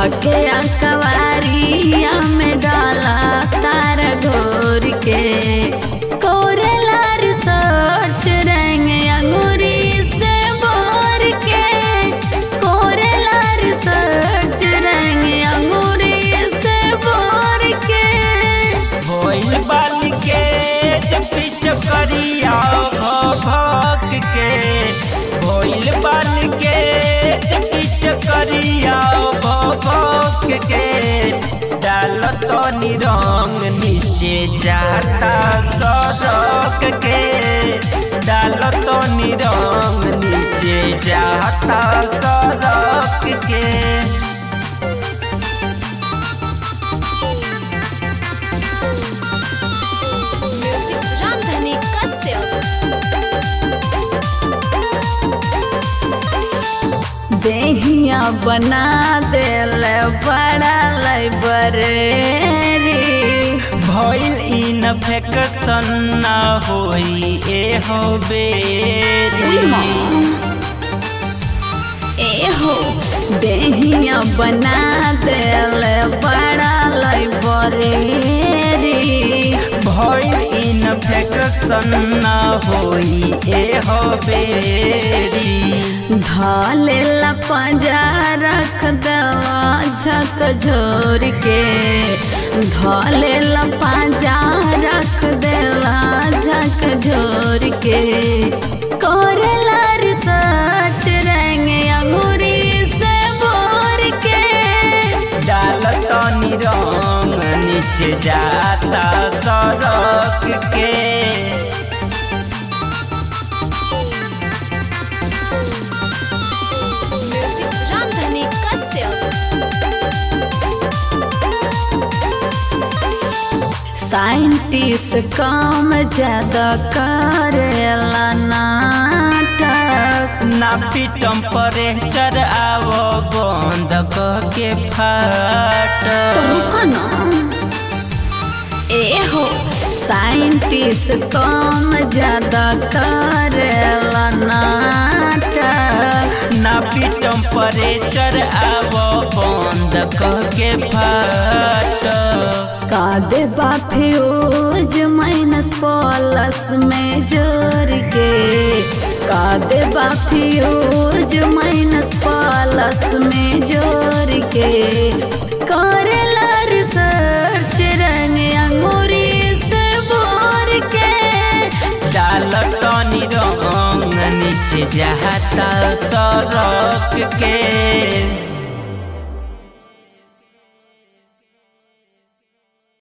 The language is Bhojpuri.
धके अकवारिया में डाला तार घोर के कोरेला रिसर्च रंग अंगूरी से बोर के कोरेला रिसर्च रंग अंगूरी से बोर के भोइल बाली के चपी चकरिया भक के भोइल बाली के चपी चकरिया भक के डाल तो निरंग नीचे जाता सड़क के डाल तो निरंग नीचे जाता सड़क के रामधनी कश्यप देहिया बना दिल बड़ा लाइब्रेरी भइल इन्फेक्शन ना होई ए हो बेरी एहो देहिया बना दिल बड़ा लाइब्रेरी भइल इन्फेक्शन ना होई ए हो बेरी ढाले पंजा रख दवा झक झोर के ढाले पंजा रख देला झक झोर के कोरेला रिसर्च रंग अंगूरी से बोर के डाल तनी रंग नीचे जाता सड़क के रामधनी कश्यप साइंटिस्ट काम ज्यादा करेला नाटक नापी टेम्परेचर आव बंद क के फाट रुको ना एहो साइंटिस्ट काम ज्यादा करेला नाटक नापी टेम्परेचर आव बंद क के फाट का देबा फ्यूज माइनस प्लस में जोड़ के का देबा फ्यूज माइनस प्लस में जोड़ के करेला रिसर्च रंग अंगूरी से बोर के डाल तनी रंग नीचे जाता सड़क के